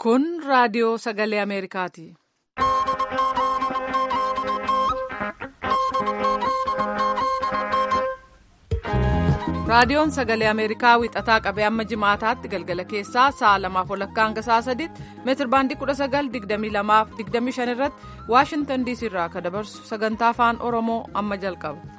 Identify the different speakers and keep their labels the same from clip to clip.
Speaker 1: Kun raadiyoo sagalee Ameerikaati. Raadiyoon sagalee Ameerikaa wixataa qabee amma jimaataatti galgala keessaa sa'a lamaaf walakkaa hanga sa'a sadiitti meetir baandii 1922 irratti Waashintan diisii irraa akka dabarsu sagantaa afaan Oromoo amma jalqaba.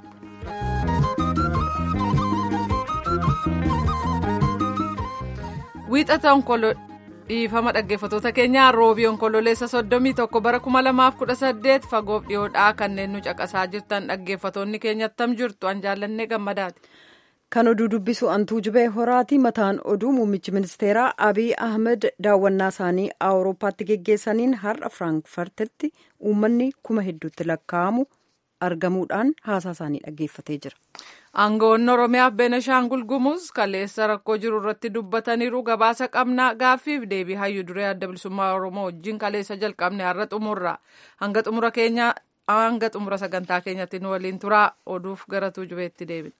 Speaker 1: Wiixata dhiifama dhaggeeffattoota keenyaa roobii onkololeessa soddomii tokko bara kuma lamaaf kudha saddeet fagoof dhiyoodhaa kanneen nu caqasaa jirtan dhaggeeffattoonni keenya attam jirtu an jaallannee gammadaati.
Speaker 2: Kan oduu dubbisu antuu jibee horaati mataan oduu muummichi ministeeraa Abiy Ahmed daawwannaa isaanii Awurooppaatti geggeessaniin har'a Firaankifartitti uummanni kuma hedduutti lakkaa'amu argamuudhaan haasaa isaanii dhaggeeffatee jira.
Speaker 1: Aangawoonni Oromiyaaf Beenishaangul Gumuz kaleessa rakkoo jiru irratti dubbataniiru gabaasa qabnaa gaaffiif deebii hayyuu duree adda bilisummaa Oromoo wajjin kaleessa jalqabne har'a xumurra. Hanga xumura keenya hanga xumura sagantaa keenyatti nu waliin turaa oduuf gara tuujubeetti deebina.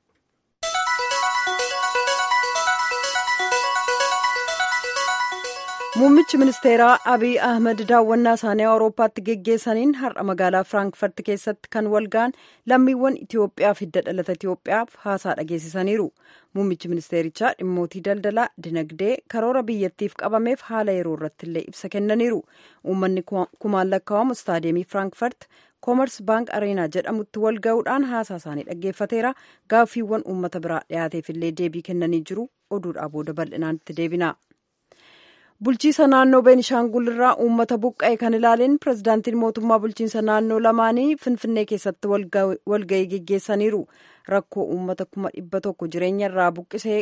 Speaker 2: Muummichi ministeeraa Abiy Ahmed daawwannaa isaanii Awurooppaatti geggeessaniin har'a magaalaa Firaankifaart keessatti kan walga'an lammiiwwan Itoophiyaa fi hidda dhalata Itoophiyaaf haasaa dhageessisaniiru. Muummichi ministeerichaa dhimmootii daldalaa, dinagdee, karoora biyyattiif qabameef haala yeroo irratti illee ibsa kennaniiru. Uummanni kumaan lakkaa'amu istaadiyeemii Firaankifaart koomers baank areenaa jedhamutti wal ga'uudhaan haasaa isaanii dhaggeeffateera. Gaaffiiwwan uummata biraa dhiyaateef illee deebii kennanii jiru. Oduudhaa booda bal'inaan itti deebina. bulchiisa naannoo beenishaangul irraa uummata buqqa'e kan ilaaleen pirezidaantiin mootummaa bulchiinsa naannoo lamaanii finfinnee keessatti walga'ii geggeessaniiru rakkoo uummata kuma dhibba tokko jireenya irraa buqqisee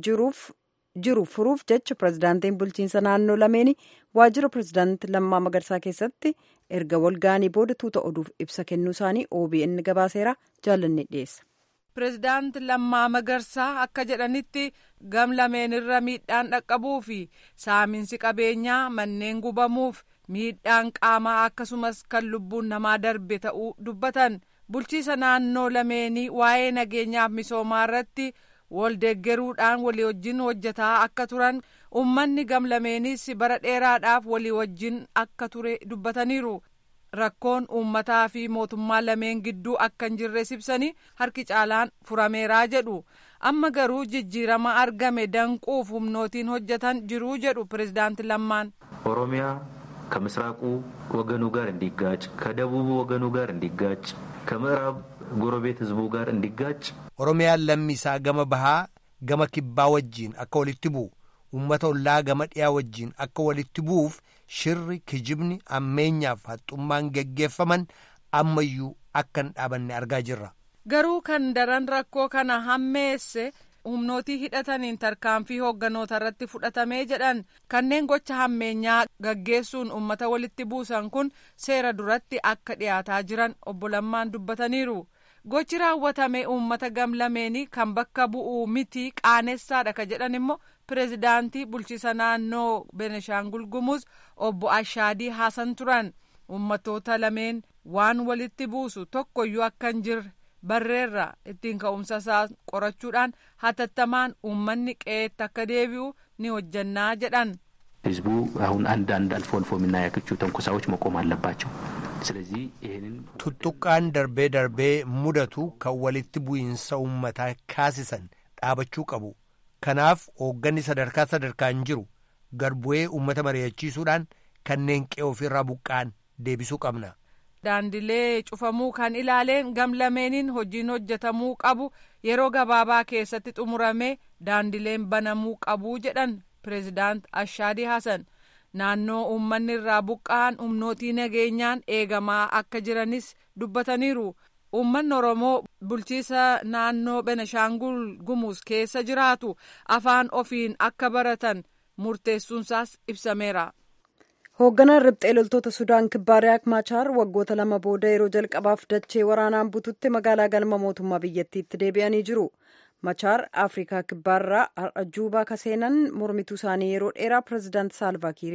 Speaker 2: jiru furuuf jecha pirezidaantiin bulchiinsa naannoo lameeni waajjira pirezidaantii lammaa magarsaa keessatti erga walga'anii booda tuuta oduuf ibsa kennuu isaanii OBN gabaaseera jaalannee dhiyeessa.
Speaker 1: Pireezidaanti Lammaa Magarsaa akka jedhanitti gam lameenirra miidhaan dhaqqabuu fi saaminsi qabeenyaa manneen gubamuuf miidhaan qaamaa akkasumas kan lubbuun namaa darbe ta'uu dubbatan bulchiisa naannoo lameenii waa'ee nageenyaaf misoomaa irratti wal deeggaruudhaan walii wajjin hojjetaa akka turan uummanni gam lameenis bara dheeraadhaaf walii wajjin akka ture dubbataniiru. rakkoon uummataa fi mootummaa lameen gidduu akka hin jirre ibsanii harki caalaan furameeraa jedhu amma garuu jijjiirama argame danquuf humnootiin hojjetan jiruu jedhu pirezidaanti lammaan
Speaker 3: ኦሮሚያ ከምስራቁ ወገኑ ጋር እንዲጋጭ ከደቡቡ ወገኑ ጋር እንዲጋጭ ከምዕራብ ጎረቤት ህዝቡ ጋር እንዲጋጭ
Speaker 4: ኦሮሚያን lammiisaa gama bahaa gama kibbaa wajjiin akka walitti bu'u uummata ollaa gama dhiyaa wajjiin akka walitti bu'uuf shirri kijibni ammeenyaaf haxxummaan geggeeffaman ammayyuu akka hin dhaabanne argaa jirra.
Speaker 1: Garuu kan daran rakkoo kana hammeesse humnootii hidhataniin tarkaanfii hoogganoota irratti fudhatamee jedhan kanneen gocha hammeenyaa gaggeessuun uummata walitti buusan kun seera duratti akka dhiyaataa jiran obbo Lammaan dubbataniiru. Gochi raawwatame uummata gam lameenii kan bakka bu'uu miti qaanessaadha ka jedhan immoo pireezidaantii bulchiisa naannoo Benishaangul Gumuz obbo Ashaadii Haasan turan ummatoota lameen waan walitti buusu tokkoyyuu akka hin jirre barreerra ittiin ka'umsa isaa qorachuudhaan hatattamaan uummanni qe'eetti akka deebi'u ni hojjannaa jedhan.
Speaker 3: ህዝቡ አሁን አንዳንድ አልፎ አልፎ የምናያቸው ተንኮሳዎች መቆም አለባቸው። ስለዚህ ይህንን
Speaker 4: tuttuqqaan darbee darbee mudatu kan walitti bu'iinsa uummataa kaasisan dhaabachuu qabu. Kanaaf hoogganni sadarkaa sadarkaan jiru garbu'ee uummata mari'achiisuudhaan kanneen qe'ee ofirraa buqqaan deebisuu qabna.
Speaker 1: Daandilee cufamuu kan ilaaleen gam lameeniin hojiin hojjetamuu qabu yeroo gabaabaa keessatti xumuramee daandileen banamuu qabu jedhan pireezidaant Ashaadii Hasan. Naannoo uummanni irraa buqqa'an humnootii nageenyaan eegamaa akka jiranis dubbataniiru. Uummanni Oromoo bulchiisa naannoo Benishaangul Gumuz keessa jiraatu afaan ofiin akka baratan murteessuunsaas ibsameera.
Speaker 2: Hoogganaan riphxee loltoota Sudaan kibbaa Riyaak Maachaar waggoota lama booda yeroo jalqabaaf dachee waraanaan bututti magaalaa galma mootummaa biyyattiitti deebi'anii jiru. Machaar Afrikaa kibbaarraa har'a Juubaa kaseenan mormituu isaanii yeroo dheeraa pireezidaanti Saalvaakiiriin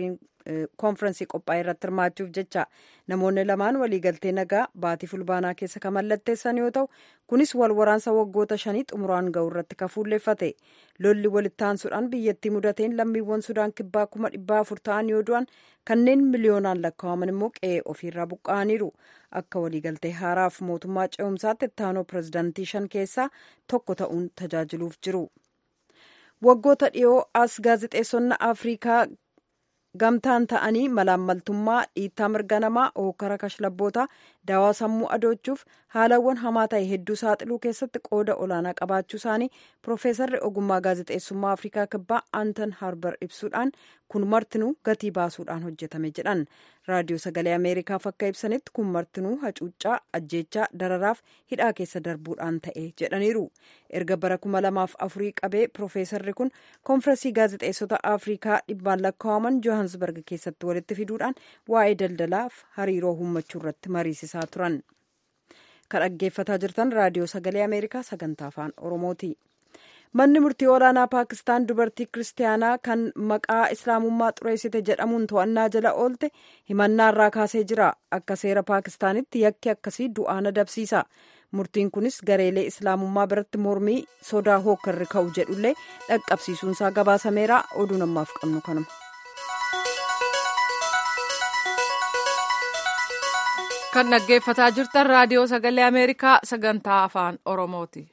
Speaker 2: koonfirensii qophaa'e irratti hirmaachuuf jecha namoonni lamaan waliigaltee nagaa baatii fulbaanaa keessa kan mallatteessan yoo ta'u kunis wal waraansa waggoota shanii xumuraan ga'u irratti kan fuulleeffate lolli walitti aansuudhaan biyyattii mudateen lammiiwwan sudaan kibbaa kuma dhibbaa afur ta'an yoo du'an kanneen miliyoonaan lakkaa'aman immoo qe'ee ofiirraa buqqa'aniiru akka waliigaltee haaraaf mootummaa ce'umsaatti ittaanoo pirezidaantii shan keessaa tokko ta'uun tajaajiluuf jiru. waggoota dhiyoo as gaazexeessonni afrikaa gamtaan ta'anii malaammaltummaa dhiittaa mirga namaa hookara kashlabboota daawaa sammuu adoochuuf haalawwan hamaa ta'e hedduu saaxiluu keessatti qooda olaanaa qabaachuu isaanii piroofeesarri ogummaa gaazexeessummaa afrikaa kibbaa anton harbar ibsuudhaan kun martinuu gatii baasuudhaan hojjetame jedhan raadiyoo sagalee ameerikaaf akka ibsanitti kun martinuu hacuuccaa ajjeechaa dararaaf hidhaa keessa darbuudhaan ta'e jedhaniiru erga bara kuma lamaaf afurii qabee piroofeesarri kun koonfirensii gaazexeessota afrikaa dhibbaan lakkaa'aman johansberg keessatti walitti fiduudhaan waa'ee daldalaaf hariiroo uummachuu irratti mariisisaa turan kan dhaggeeffataa jirtan raadiyoo sagalee ameerikaa sagantaa afaan oromooti. manni murtii olaanaa paakistaan dubartii kiristaanaa kan maqaa islaamummaa xureessite jedhamuun to'annaa jala oolte himannaa irraa kaasee jira akka seera paakistaanitti yakki akkasii du'aan adabsiisa murtiin kunis gareelee islaamummaa biratti mormii sodaa hookarri ka'u jedhullee dhaqqabsiisuunsaa gabaasameera oduu namaaf qabnu kanuma.
Speaker 1: kan dhaggeeffataa jirtan raadiyoo sagalee ameerikaa sagantaa afaan oromooti.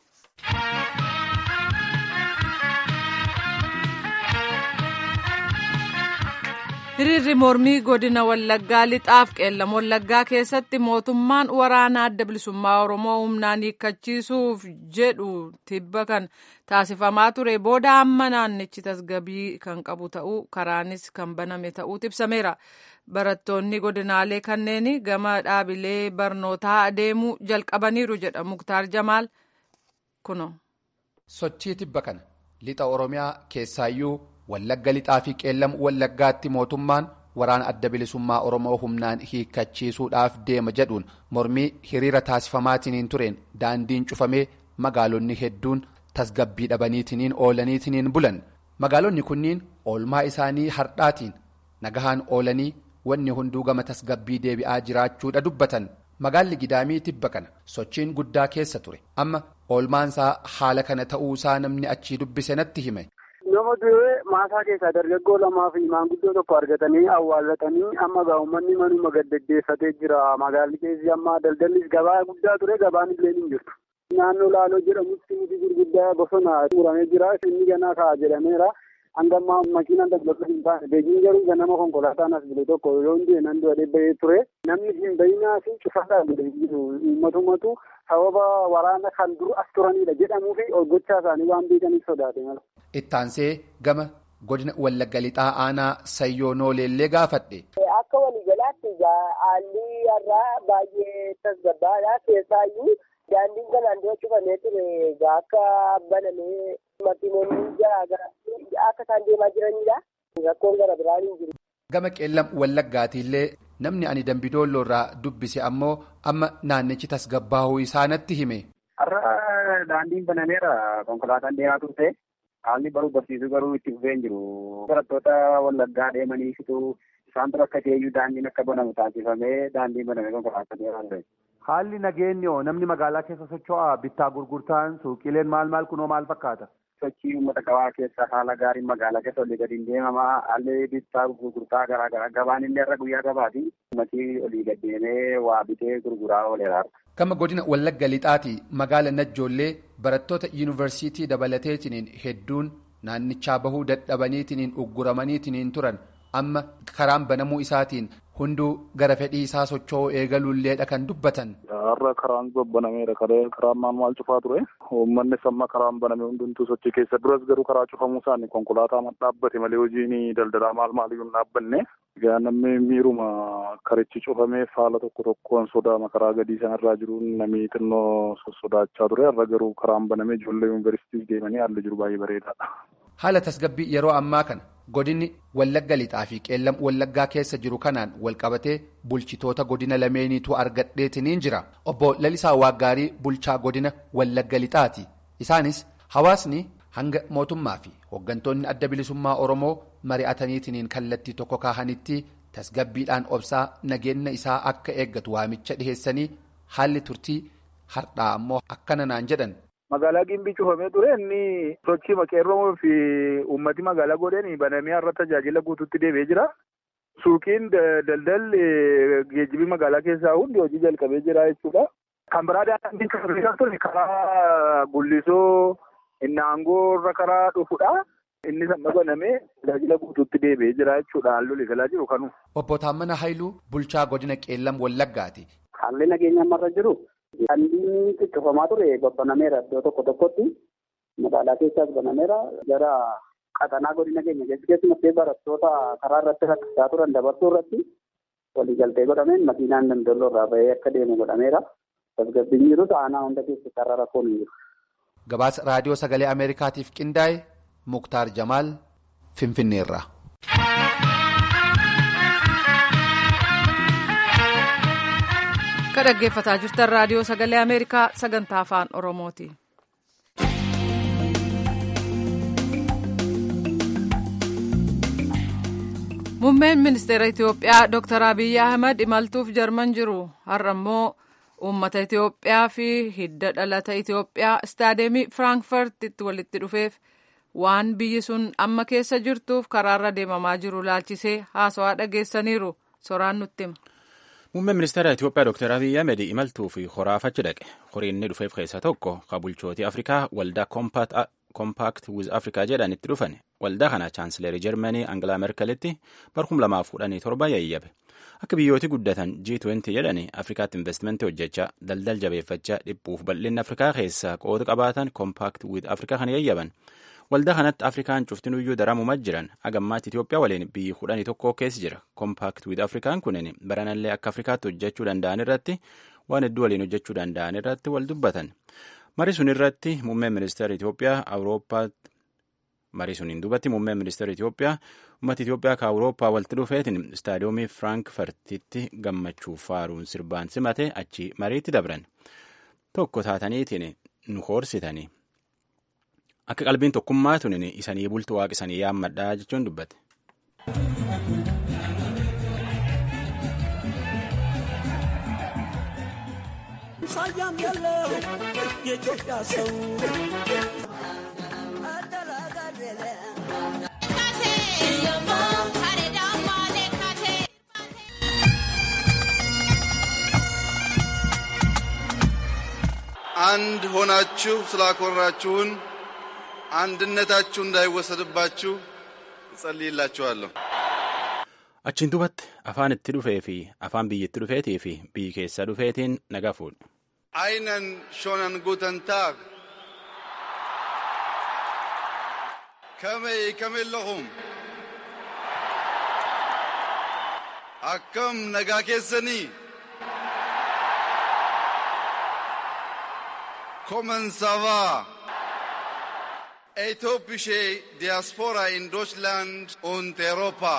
Speaker 1: hiriirri mormii godina wallaggaa lixaaf qeellam wallaggaa keessatti mootummaan waraana adda bilisummaa oromoo humnaan hiikkachiisuuf jedhu tibba kan taasifamaa ture booda amma naannichi tasgabii kan qabu ta'uu karaanis kan baname ta'uu ibsameera barattoonni godinaalee kanneen gama dhaabilee barnootaa adeemuu jalqabaniiru jedha muktaar jamaal kuno.
Speaker 5: sochii tibba kana lixa oromiyaa keessaayyuu. wallagga lixaa fi qeellam wallaggaatti mootummaan waraana adda bilisummaa oromoo humnaan hiikkachiisuudhaaf deema jedhuun mormii hiriira taasifamaatiniin tureen daandiin cufamee magaalonni hedduun tasgabbii dhabaniitiniin oolaniitiniin bulan magaalonni kunniin oolmaa isaanii hardhaatiin nagahaan oolanii wanni hunduu gama tasgabbii deebi'aa jiraachuudha dubbatan magaalli gidaamii tibba kana sochiin guddaa keessa ture amma oolmaansaa haala kana ta'uusaa namni achii dubbise natti hime.
Speaker 6: nama duree maasaa keessaa dargaggoo lamaa fi maanguddoo tokko argatanii awwaallatanii amma gaa'ummanni manuma gaddaggeeffatee jira magaalli keessi amma daldallis gabaa guddaa ture gabaan illee hin jirtu. naannoo laaloo jedhamutti muti gurguddaa bosona muramee jira inni ganaa ka'a jedhameera hanga ammaa makiinaan daldaltoota hin taane beekiin garuu ganama konkolaataan as bile tokko yoo hin deeman du'adhee bahee ture namni hin bayinaa fi cufataa bile jiru uummatumatu sababa waraana kan dur as turanidha jedhamuu fi gochaa isaanii waan beekaniif sodaate mala.
Speaker 5: Ittaansee gama godina wallagga lixaa aanaa sayyoo nooleellee gaafadhe.
Speaker 7: Akka waliigalaatti haalli irraa baay'ee tasgabbaadha keessaayyuu daandiin kanaan dura cufamee ture akka banamee makiinonni garaagaraa akka isaan deemaa jiranidha. Rakkoon gara biraan hin jiru.
Speaker 5: Gama qeellam wallaggaatiillee namni ani dambidoollo irraa dubbise ammoo amma naannichi tasgabbaa'uu isaa natti hime.
Speaker 6: Har'a daandiin banameera konkolaataan deemaa turte. Haalli baruu barsiisuu garuu itti fufee hin jiru. Barattoota wallaggaa deemaniifitu isaan dura akka ta'eyyuu daandiin akka banamu taasifamee daandiin banamee konkolaataa deemaa ture.
Speaker 8: Haalli nageenyoo namni magaalaa keessa socho'aa bittaa gurgurtaan suuqileen maal maal kunoo maal fakkaata?
Speaker 6: Sochii uummata gabaa keessa haala gaariin magaalaa keessa olii gadi hin deemamaa haalli bittaa gurgurtaa garaa garaa gabaan illee irra guyyaa gabaati. Uummatni olii gad deemee waa bitee gurguraa ooleera.
Speaker 5: Gama godina Wallagga Lixaati magaala Najjoollee barattoota yuunivarsiitii dabalateetiniin hedduun naannichaa bahuu dadhabaniitiniin ugguramaniitiniin turan amma karaan banamuu isaatiin hunduu gara fedhii isaa socho'uu eegaluulleedha kan dubbatan.
Speaker 9: Har'a karaan babbanameera karaan maal maal cufaa ture uummanni amma karaan baname hundumtuu sochii keessa duras garuu karaa cufamuu isaanii konkolaataa dhaabbate malee hojiin daldalaa maal maaliyyuu hin dhaabbanne. Egaa namni miiruma karichi cufamee haala tokko tokkoon sodaama karaa gadii sanarraa jiruun namni xinnoo sodaachaa ture har'a garuu karaan banamee ijoollee yuunivarsiitiif deemanii haalli jiru baay'ee bareedaadha.
Speaker 5: Haala tasgabbii yeroo ammaa kana godinni Wallagga Lixaa fi Qeellam Wallaggaa keessa jiru kanaan walqabatee bulchitoota godina lameeniitu argadheetiniin jira. Obbo Lalisaa Waaggaarii bulchaa godina Wallagga Lixaati. Isaanis hawaasni hanga mootummaa fi hooggantoonni adda bilisummaa oromoo mari'ataniitiin kallattii tokko kaahanitti tasgabbiidhaan obsaa nageenya isaa akka eeggatu waamicha dhiheessanii haalli turtii hardhaa ammoo akkana naan jedhan.
Speaker 9: Magaalaa Gimbii cufamee ture inni sochii maqeerroo fi uummati magaalaa godheen banamee har'a tajaajila guutuutti deebi'ee jira. Suuqiin daldalli geejjibii magaalaa keessaa hundi hojii jalqabee jira jechuudha. Kan biraa daandii kan ture karaa gullisoo inni aangoo irra karaa dhufudha. Inni amma banamee tajaajila guutuutti deebi'ee jira jechuudha. Haalli galaa jiru kanu.
Speaker 5: Obbo Taammana Haayiluu bulchaa godina Qeellam Wallaggaati.
Speaker 6: Haalli nageenya ammarra jiru. Daandiin cufamaa ture babbanameera iddoo tokko tokkotti. Magaalaa keessaas banameera. Gara qaxanaa godina keenya keessa keessumattuu barattoota karaa irratti rakkisaa turan dabarsuu irratti waliigaltee godhameen makiinaan daldaloo irraa bahee akka deemu godhameera. Tasgabbiin jiru aanaa hunda keessatti har'a rakkoon hin jiru.
Speaker 5: Gabaasa raadiyoo sagalee Ameerikaatiif qindaa'e Muktaar Jamaal Finfinneerraa.
Speaker 1: Ka dhaggeeffataa jirtan raadiyoo sagalee Ameerikaa sagantaa afaan Oromooti. Muummeen ministeera Itoophiyaa Dr. Abiyyi Ahmad imaltuuf jarman jiru. Har'a immoo uummata Itoophiyaa fi hidda dhalata Itoophiyaa istaadeemii Firaankfurtitti walitti dhufeef waan biyyi sun amma keessa jirtuuf karaarra deemamaa jiru laalchisee haasawaa dhageessaniiru. Soraan nutti hima.
Speaker 10: Muummeen ministeera Itoophiyaa Dr. Abiyyi Ahmed imaltuu fi horaafachi dhaqe. Horiin inni dhufeef keessaa tokko kan bulchootii Afrikaa waldaa Compact with Africa jedhan itti dhufan. Waldaa kana chaansileerii Jarmanii Angilaa Merkelitti barkum lamaaf kudhanii torba yayyabe. Akka biyyooti guddatan G20 jedhani Afrikaatti investimentii hojjechaa daldal jabeeffachaa dhiphuuf bal'inni Afrikaa keessaa qooda qabaatan Compact with Africa kan yayyaban. Waldaa kanatti Afrikaan cuftinuyyuu daramumaa jiran agammaatti Itoophiyaa waliin biyyi kudhanii tokko keessa jira. Compact with Afrikaan kunin baranallee akka Afrikaatti hojjechuu danda'an irratti waan hedduu waliin hojjechuu danda'an irratti wal dubbatan. Marii sun irratti muummeen ministeera Itoophiyaa Awurooppaatti marii suniin duubatti muummeen ministeera Itoophiyaa uummata Itoophiyaa ka Awurooppaa walitti dhufeetiin istaadiyoomii Firaankfartitti gammachuuf faaruun sirbaan simate achi mariitti dabran. Tokko taataniitiin nu hoorsitanii. Akka qalbiin tokkummaa tunin isanii bultu waaqisanii yaammadhaa jechuun dubbate.
Speaker 11: ሳያም ያለው የኢትዮጵያ ሰው
Speaker 12: አንድ ሆናችሁ ስላኮራችሁን አንድነታችሁ እንዳይወሰድባችሁ እጸልይላችኋለሁ።
Speaker 10: Achiin duubatti afaan itti dhufee fi afaan biyyatti dhufeetii fi biyyi keessa dhufeetiin nagaa fuudhe.
Speaker 12: Einen schönen guten Tag. Kamee kamillahum. Akkam nagaa keessanii. Kommen sava. Etiopische Diaspora in Deutschland und Europa.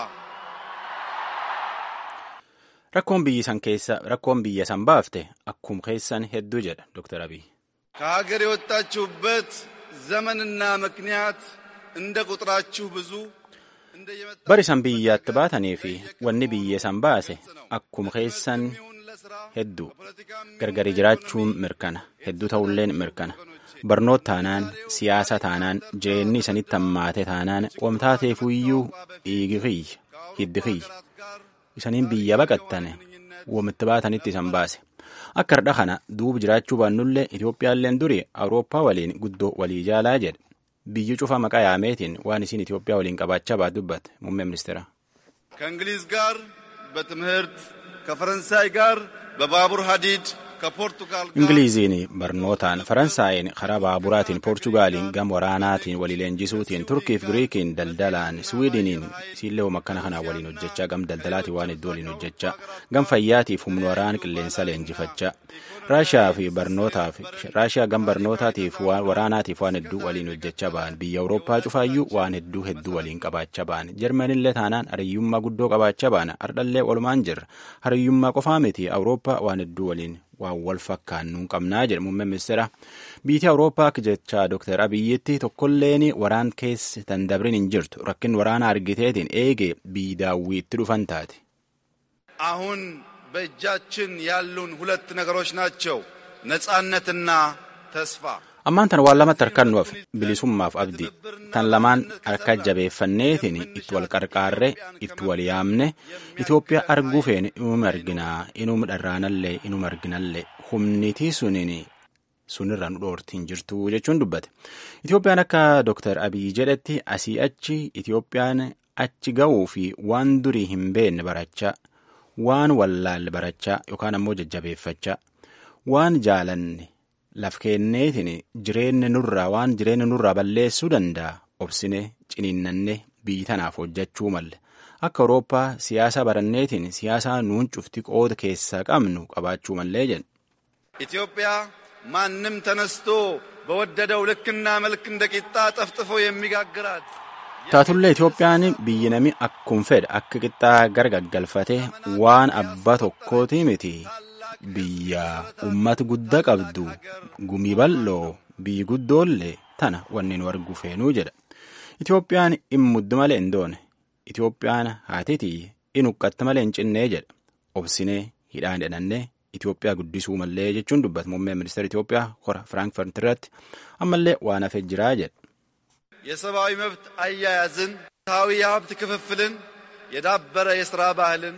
Speaker 10: Rakkoon biyyi san keessa rakkoon biyya san baafte akkum keessan hedduu jedha Dr. Abiy.
Speaker 12: ከሀገር የወጣችሁበት ዘመንና ምክንያት እንደ ቁጥራችሁ ብዙ
Speaker 10: Bari san biyyaatti baatanii fi wanni biyya san baase akkuma keessan hedduu gargari jiraachuun mirkana hedduu ta'ulleen mirkana barnoota taanaan siyaasa taanaan jireenyi isanitti hammaate taanaan wamtaateefuyyuu dhiigi kiyya hiddi kiyya isaniin biyya baqattane wamitti baatanitti isan baase akka hardha kana duuba jiraachuu baannullee Itoophiyaalleen durii Awurooppaa waliin guddoo walii jaalaa jedhe biyyi cufa maqaa yaameetiin waan isiin Itoophiyaa waliin qabaachaa baatu dubbate muummee ministeera.
Speaker 12: ከእንግሊዝ ጋር በትምህርት ከፈረንሳይ ጋር በባቡር ሀዲድ ከፖርቱጋል ጋር
Speaker 10: ingiliiziin barnootaan faransaayeen karaa baaburaatiin poorchugaaliin gam waraanaatiin walii leenjisuutiin turkiif giriikiin daldalaan swiidiniin siillee makkana kanaan waliin hojjechaa gam daldalaatiin waan hedduu waliin hojjechaa gam fayyaatiif humna waraana qilleensa leenjifachaa raashiyaa fi barnootaaf raashiyaa gam barnootaatiif waraanaatiif waan hedduu waliin hojjechaa ba'an biyya awurooppaa cufaayyuu waan hedduu hedduu waliin qabaachaa ba'an jarmanillee taanaan hariyyummaa guddoo qabaachaa ba'an ardhallee walumaan jirra hariyyummaa qofaa miti awurooppaa waan hedduu waliin waan wal fakkaannu hin qabnaa jedhe muummeen ministeera biyya awurooppaa akka jecha dooktar abiyyitti tokkolleen waraan keessa tan dabrin hin jirtu rakkin waraana argiteetiin eege biyyi daawwiitti dhufan taate.
Speaker 12: አሁን በእጃችን ያሉን ሁለት ነገሮች ናቸው፣ ነጻነትና ተስፋ።
Speaker 10: ammaan tan waan lamatti harkannuuf bilisummaaf abdii tan lamaan harka jabeeffanneetiin itti wal qarqaarre itti wal yaamne Itoophiyaa arguu feene inuma arginaa inuma dharraanallee inuma arginallee humnitii suniin sunirra nu dhoortiin jirtu jechuun dubbate. Itoophiyaan akka Dooktar Abiy jedhetti asii achi Itoophiyaan achi ga'uu fi waan durii hin beekne barachaa waan wallaalle barachaa yookaan ammoo jajjabeeffachaa waan jaalanne laf kenneetiin jireenya nurraa waan jireenya nurraa balleessuu danda'a obsine ciniinnanne biyyi tanaaf hojjechuu malle akka awurooppaa siyaasa baranneetiin siyaasaa nuun cufti qooda keessaa qabnu qabaachuu mallee jedhu.
Speaker 12: ኢትዮጵያ ማንም ተነስቶ በወደደው ልክና መልክ እንደ ቂጣ ጠፍጥፎ የሚጋግራት
Speaker 10: taatullee Itoophiyaan biyyi nami akkuma fedhe akka qixxaa gargaggalfatee waan abbaa tokkooti miti biyya ummata guddaa qabdu gumii bal'oo biyyi guddoollee tana wanni nu argu feenuu jedha. Itoophiyaan in muddu malee hin doone. Itoophiyaan haatitii in huqqatte malee hin cinnee jedha. Obsinee hidhaan hidhannee Itoophiyaa guddisuu mallee jechuun dubbata muummeen ministeera Itoophiyaa hora Firaankifaart irratti ammallee waan hafee jiraa jedha.
Speaker 12: የሰብአዊ መብት አያያዝን፣ ፍትሐዊ የሀብት ክፍፍልን፣ የዳበረ የሥራ ባህልን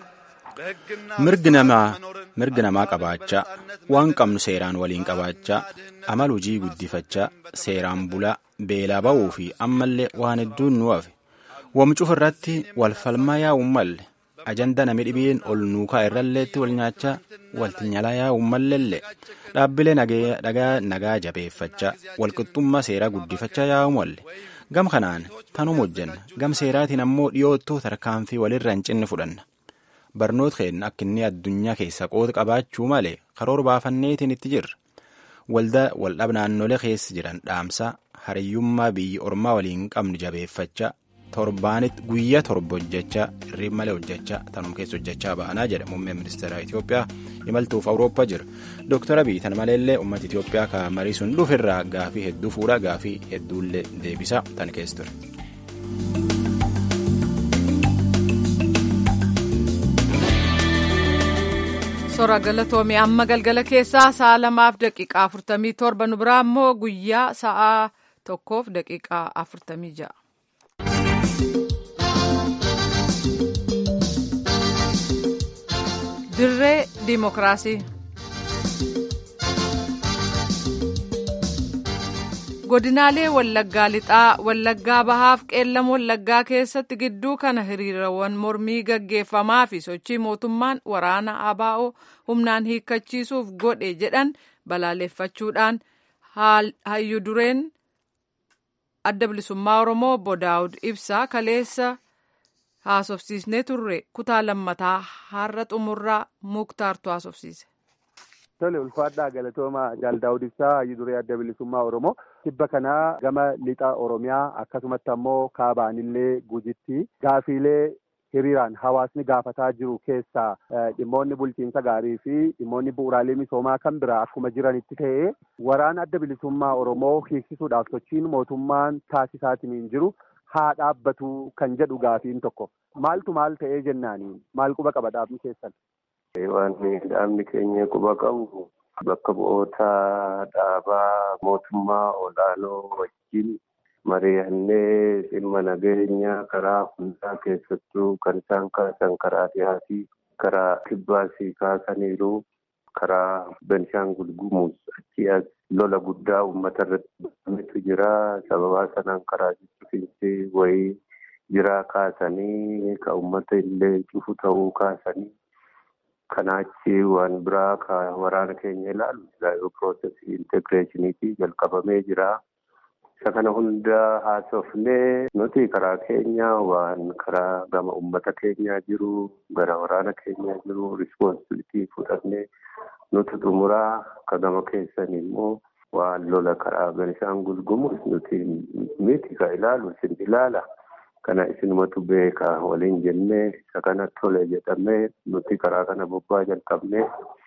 Speaker 10: mirgi namaa mirgi namaa qabaachaa waan qabnu seeraan waliin qabaachaa amal hojii guddifachaa seeraan bulaa beelaa ba'uu fi ammallee waan hedduun nu hafe wamcuuf irratti wal falmaa yaa'uun malle ajanda nami dhibiin ol nuukaa irralleetti wal nyaachaa walti nyalaa yaa'uun malleellee dhaabbilee nagaa nagaa jabeeffachaa walqixxummaa seeraa guddifachaa yaa'u malle gam kanaan tanuma hojjenna gam seeraatiin ammoo dhiyoottuu tarkaanfii walirra hin cinne fudhanna. barnoota keenya akka inni addunyaa keessa qooda qabaachuu malee karoora baafanneetiin itti jirra. Waldaa waldhab naannolee keessa jiran dhaamsaa hariyyummaa biyyi ormaa waliin qabnu jabeeffachaa torbaanitti guyyaa torba hojjechaa hirriib malee hojjechaa tanuma keessa hojjechaa ba'anaa jedha muummeen ministeera Itoophiyaa imaltuuf Awurooppaa jira. Dooktar Abiy tan maleellee uummata Itoophiyaa ka marii sun dhufirraa gaafii hedduu fuudhaa gaafii hedduullee deebisaa tan keessa ture.
Speaker 1: Sora galatoomii amma galgala keessaa sa'a lamaaf daqiiqaa afurtamii torba nu biraa immoo guyyaa sa'a tokkoof daqiiqaa afurtamii ja'a. Dirree Dimookiraasii. godinaalee wallaggaa lixaa wallaggaa bahaaf qeellam wallaggaa keessatti gidduu kana hiriirawwan mormii gaggeeffamaa fi sochii mootummaan waraana abaa'oo humnaan hiikkachiisuuf godhe jedhan balaaleffachuudhaan hayyu dureen adda bilisummaa oromoo obbo daawud ibsaa kaleessa haasofsiisnee turre kutaa lammataa har'a xumurraa muktaartu haasofsiise.
Speaker 8: Tole ulfaadhaa galatooma Jaaldaawud Ibsaa hayyu duree adda bilisummaa Oromoo tibba kanaa gama lixa Oromiyaa akkasumatti ammoo kaabaanillee gujitti gaafiilee hiriiraan hawaasni gaafataa jiru keessaa dhimmoonni bulchiinsa gaarii fi dhimmoonni bu'uuraalee misoomaa kan biraa akkuma jiranitti ta'ee waraana adda bilisummaa Oromoo hiiksisuudhaaf sochiin mootummaan taasisaatiin hin jiru haa dhaabbatu kan jedhu gaafiin tokko maaltu maal ta'ee jennaanii maal quba qaba dhaabni keessan.
Speaker 13: Waan dhaabni keenya quba qabu bakka bu'oota dhaabaa mootummaa olaanoo wajjin mari'annee dhimma nageenya karaa hundaa keessattuu kan isaan kaasan karaa dhihaatii karaa kibbaasii kaasaniiru karaa Benshaangul Gumuz achi as lola guddaa uummata irratti banametu jira sababaa sanaan karaa jibbiinsi wayii jiraa kaasanii ka uummata illee cufu ta'uu kaasanii. Kanaachi waan biraa ka waraana keenya ilaalu islaayoo piroosesii integreeshiniitii jalqabamee jira. Isa kana hunda haasofnee nuti karaa keenya waan karaa gama uummata keenyaa jiru gara waraana keenyaa jiru rispoonsibilitii fudhannee nuti xumuraa ka gama keessan immoo waan lola karaa Benishaangul Gumuz nuti miti ka ilaalu isin ilaala. Kana isinumatu beeka waliin jennee isa kana tole jedhamee nuti karaa kana bobbaa jalqabnee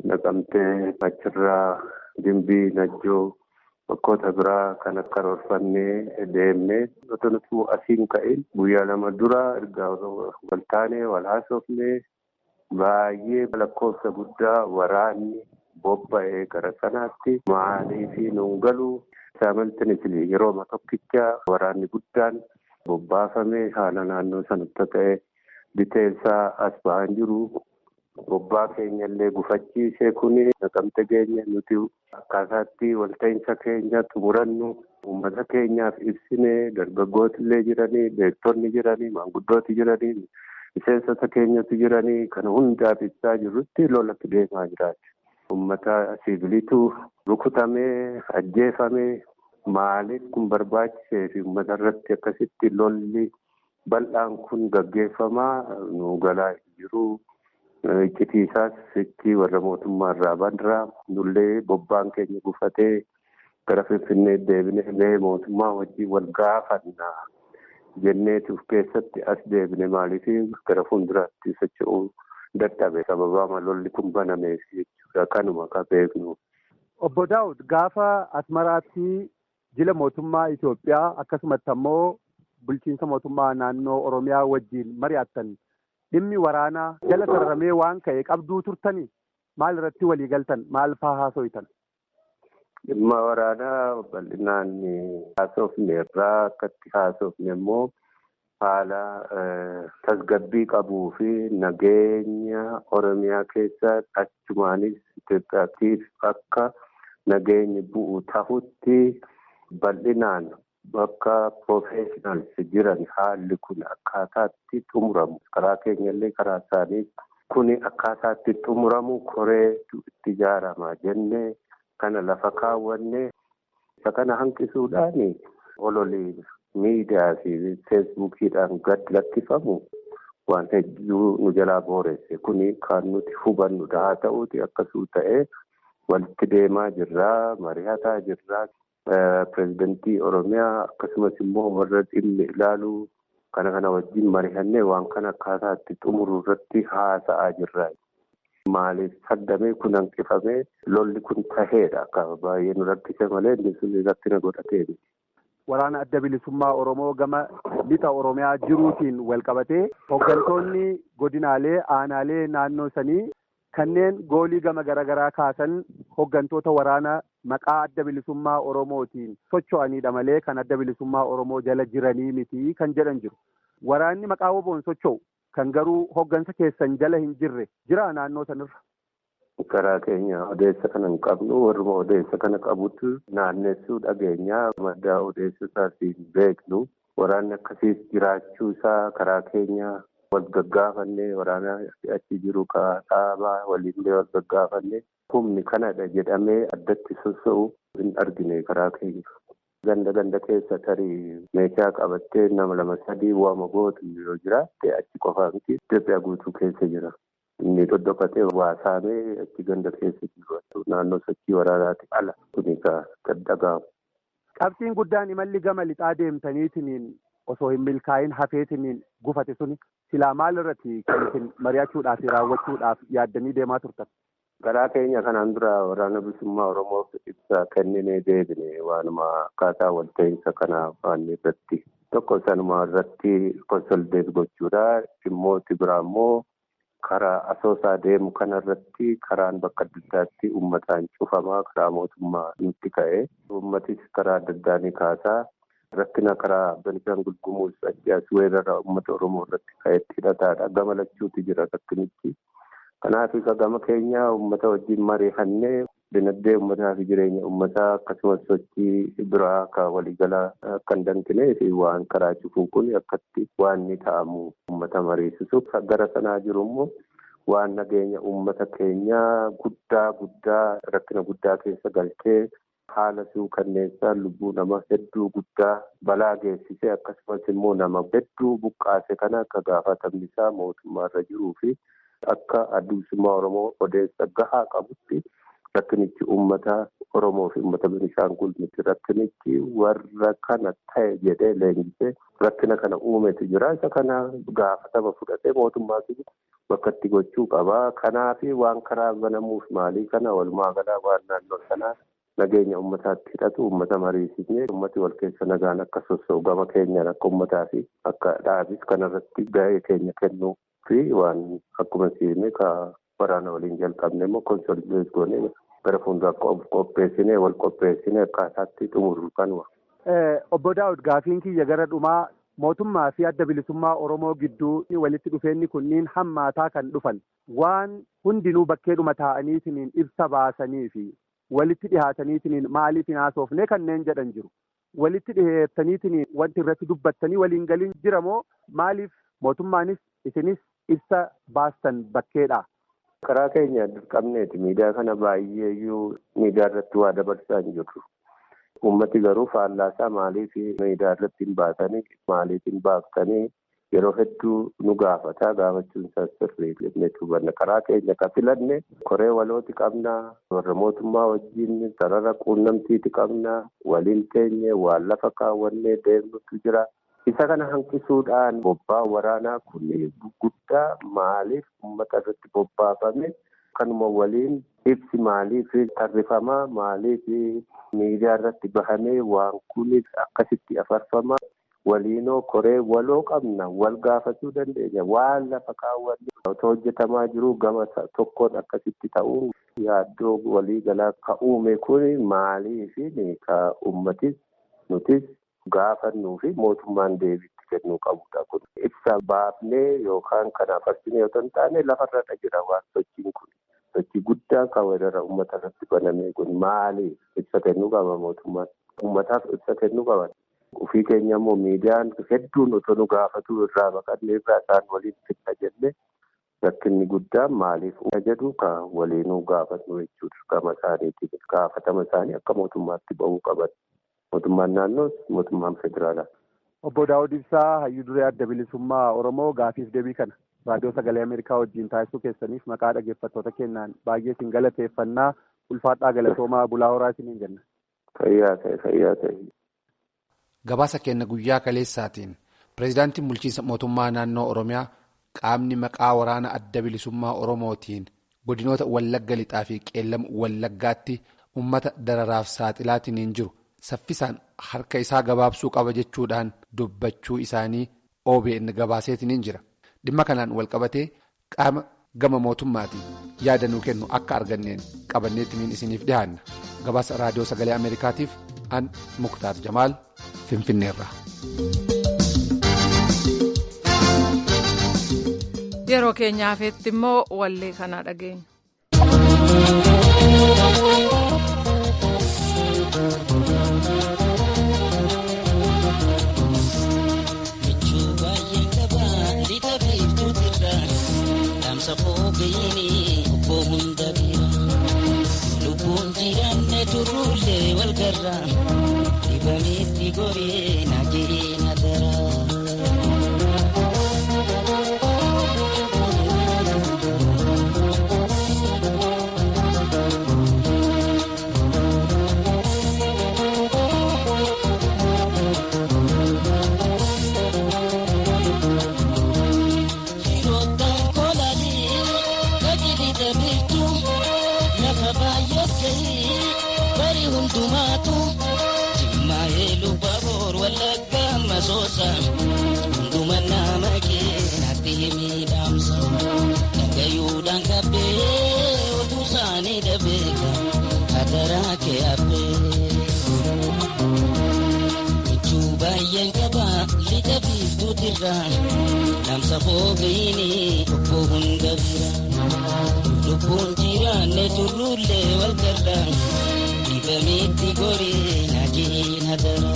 Speaker 13: naqamtee achirraa dimbii najjoo bakkoota biraa kan akka roorfannee deemnee otoo nuti asiin ka'in guyyaa lama dura erga waltaanee wal haasofnee baay'ee lakkoofsa guddaa waraanni bobba'ee gara sanaatti maalii fi nuun galuu saamaltinitili yeroo tokkicha waraanni guddaan bobbaafamee haala naannoo sanatti ta'e biteessaa as ba'an jiru. Bobbaa keenya illee gufachiisee kuni naqamte keenya nuti akkaataatti walta'iinsa keenya xumurannu uummata keenyaaf ibsinee dargaggooti illee jiranii beektonni jiranii maanguddooti jiranii miseensota keenyatu jiranii kana hundaaf ibsaa jirrutti lolatti deemaa jiraati. Uummata siviilitu rukutamee ajjeefamee maaliif kun barbaachisee fi uummata irratti akkasitti lolli bal'aan kun gaggeeffamaa nu galaa jiru. Iccitiisaas sichi warra mootummaa irraa bandiraa nullee bobbaan keenya gufatee gara Finfinnee deebinee mee mootummaa wajjin wal gaafanna jenneetuuf keessatti as deebine maaliif gara fuulduraatti socho'uu dadhabe sababaa lolli kun banameef jechuudha kanuma ka beeknu.
Speaker 8: Obbo Daawud gaafa Asmaraatti jila mootummaa Itoophiyaa akkasumatti ammoo bulchiinsa mootummaa naannoo Oromiyaa wajjin mari'attan. dhimmi waraanaa jala sararamee waan ka'e qabduu turtanii maal irratti walii galtan maal faa haaso'itan.
Speaker 13: Dhimma waraanaa bal'inaan haasofne irraa akkatti haasofne immoo haala tasgabbii qabuu fi nageenya Oromiyaa keessa achumaanis Itoophiyaatiif akka nageenyi bu'u tahutti bal'inaan bakka professionals jiran haalli kun akkaataatti xumuramu karaa keenyallee karaa isaanii kuni akkaataatti xumuramu koreetu itti ijaarama jennee kana lafa kaawwanne isa kana hanqisuudhaan ololii miidiyaa fi feesbuukiidhaan gad lakkifamu waan hedduu nu jalaa booresse kuni kan nuti hubannudha haa ta'uuti akkasuu ta'ee walitti deemaa jirraa mari'ataa jirraa. Pireezidantii Oromiyaa akkasumas immoo warra dhimmi ilaaluu kana kana wajjin mari'annee waan kana akkaataatti xumuruu irratti haasa'aa jirra. Maaliif saddamee kun hanqifamee lolli kun taheedha akka baay'ee nu rakkise malee inni sun rakkina godhatee.
Speaker 8: Waraana adda bilisummaa Oromoo gama lixa Oromiyaa jiruutiin wal qabatee hooggantoonni godinaalee aanaalee naannoo sanii kanneen goolii gama garaagaraa kaasan hooggantoota waraana maqaa adda bilisummaa Oromootiin socho'anidha malee kan adda bilisummaa Oromoo jala jiranii miti kan jedhan jiru. Waraanni maqaa woboon socho'u kan garuu hooggansa keessan jala hin jirre jira naannoo sanirra.
Speaker 13: Karaa keenya odeessa kana hin qabnu warruma odeessa kana qabutu naannessuu dhageenyaa madda odeessa isaas hin beeknu waraanni akkasiis jiraachuu isaa karaa keenya wal gaggaafanne waraana achi jiru dhaabaa waliinlee wal gaggaafanne humni kanadha jedhamee addatti soso'u hin argine karaa keenya. Ganda ganda keessa tarii meeshaa qabattee nama lama sadii waama gootu yoo jiraatte achi qofaa miti Itoophiyaa guutuu keessa jira. Inni dhodhokatee waa saamee achi ganda keessa jiru naannoo sochii waraanaati ala kuni kan dhaga'amu.
Speaker 8: Qabxiin guddaan imalli gama lixaa deemtaniitiin osoo hin milkaa'in hafeetiin gufate suni silaa maal irratti kan isin mari'achuudhaaf raawwachuudhaaf yaaddanii deemaa turtan?
Speaker 13: Karaa keenya kanaan dura waraana bilisummaa Oromoof ibsa kenninee deebine waanuma akkaataa walta'iinsa kanaa waan irratti tokko sanuma irratti konsoldeet gochuudha. Dhimmooti biraa immoo karaa asoosaa deemu kanarratti karaan bakka adda addaatti uummataan cufamaa karaa mootummaa nutti ka'e. Uummatis karaa adda addaa ni kaasaa. Rakkina karaa Benishaangul Gumuz achi as weerara uummata Oromoo irratti ka'etti hidhataadha. Gama lachuutu jira rakkinichi. Kanaaf isa gama keenya uummata wajjin mari'annee dinagdee uummataa fi jireenya uummataa akkasumas sochii biraa akka waliigalaa akka hin danqinee fi waan karaa cufuu kun akkatti waan ni ta'amu uummata mariisisuuf gara sanaa jiru immoo waan nageenya uummata keenyaa guddaa guddaa rakkina guddaa keessa galchee haala suukanneessaa lubbuu nama hedduu guddaa balaa geessisee akkasumas immoo nama hedduu buqqaase kana akka gaafatamni isaa mootummaa irra jiruu fi akka addunsummaa Oromoo odeessa gahaa qabutti rakkinichi uummata Oromoo fi uummata Benishaangul miti rakkinichi warra kana ta'e jedhee leenjisee rakkina kana uumetu jira isa kana gaafatama fudhatee mootummaa bakka itti gochuu qaba. Kanaaf waan karaa banamuuf maalii kana walumaa galaa waan naannoo sanaa nageenya uummataatti hidhatu uummata mariisisnee uummati wal keessa nagaan akka sossoo'u gama keenyaan akka uummataa fi akka dhaabis kanarratti gahee keenya kennuu fi waan akkuma siine ka waraana waliin jalqabne immoo konsolidees goonee gara fuulduraa qopheessinee wal qopheessinee akkaataatti xumuru kanuma.
Speaker 8: Obbo Daawud gaafiin kiyya gara dhumaa mootummaa fi adda bilisummaa Oromoo gidduu walitti dhufeenyi kunniin hammaataa kan dhufan waan hundinuu bakkeedhuma taa'aniitiin ibsa baasanii fi walitti dhihaataniitiin maaliif hin haasofne kanneen jedhan jiru. Walitti dhiheessaniitiin wanti irratti dubbattanii waliin galiin jira moo maaliif mootummaanis isinis ibsa baastan bakkeedha.
Speaker 13: Karaa keenya dirqamneeti miidiyaa kana baay'eeyyuu miidiyaa irratti waa dabarsaa hin jirru. Uummati garuu faallaasaa maaliif miidiyaa irratti hin baatanii maaliif hin baaftanii yeroo hedduu nu gaafata gaafachuun isaa sirrii jennee hubanna karaa keenya ka filanne koree walooti qabna warra mootummaa wajjin sarara quunnamtiiti qabna waliin teenye waan lafa kaawwannee deemnutu jira. Isa kana hanqisuudhaan bobbaa waraanaa kun guddaa maaliif uummata irratti bobbaafame kanuma waliin ibsi maaliif tarrifamaa maaliif miidiyaa irratti bahamee waan kunis akkasitti afarfama waliinoo koree waloo qabna wal gaafachuu dandeenya waan lafa kaawwanne otoo hojjetamaa jiru gama tokkoon akkasitti ta'uun yaaddoo walii galaa ka uume kun maaliif ka uummatis nutis gaafannuu fi mootummaan deebiitti kennuu qabudha kun ibsa baafnee yookaan kanaaf arsinee otoo hin taane lafarra jira waan sochiin kun sochii guddaa kan weerara uummata irratti baname kun maaliif ibsa kennuu qaba mootummaan uummataaf ibsa kennuu qaban. Ofii keenya immoo miidiyaan hedduun otoo nu gaafatu irraa baqannee irraa isaan waliin fidha jenne rakkinni guddaan maaliif jedhu ka waliinuu gaafannu jechuudha gama isaaniitiin gaafatama isaanii akka mootummaatti ba'uu qaban. Mootummaan naannoos mootummaan federaalaa.
Speaker 8: Obbo Daawud Ibsaa hayyuu duree adda bilisummaa Oromoo gaafiif deebii kana raadiyoo sagalee Ameerikaa wajjin taasisuu keessaniif maqaa dhaggeeffattoota keenyaan baay'ee isin galateeffannaa ulfaadhaa galatoomaa bulaa horaa isiniin jenna.
Speaker 13: Fayyaa ta'e fayyaa ta'e.
Speaker 5: Gabaasa kenna guyyaa kaleessaatiin pireezidaantiin bulchiinsa mootummaa naannoo Oromiyaa qaamni maqaa waraana adda bilisummaa Oromootiin godinoota Wallagga lixaa fi qeellam Wallaggaatti uummata dararaaf saaxilaatiin hin jiru saffisaan harka isaa gabaabsuu qaba jechuudhaan dubbachuu isaanii OBN gabaaseetiin hin jira. Dhimma kanaan walqabatee qaama gama mootummaatiin yaada nuu kennu akka arganneen qabanneetiin isiniif dhihaanna. Gabaasa raadiyoo sagalee Ameerikaatiif an Muktaar Jamaal Finfinneerra.
Speaker 1: Yeroo keenyaafetti immoo wallee kana dhageenya.
Speaker 14: Lubbuun jiraanne turullee wal garra dibameetti goree na jiree na dara. Hunduma nama keenatti miidhamsa dhagayuudhaan kabbee oduu isaanii dhabeeka hadaraa kee habbee. Michuu baay'een qaba lixa biiftuutirra namsa foofiini obbo hunda bira lubbuun jiraanne turruullee wal garra dibameetti goree najiin hadaraa.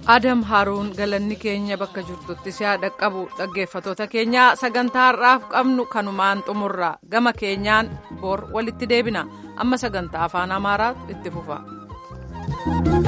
Speaker 1: adam haaruun galanni keenya bakka jirtutti si haa dhaqqabu dhaggeeffatoota keenya sagantaa har'aaf qabnu kanumaan xumurra gama keenyaan bor walitti deebina amma sagantaa afaan amaaraatu itti fufa.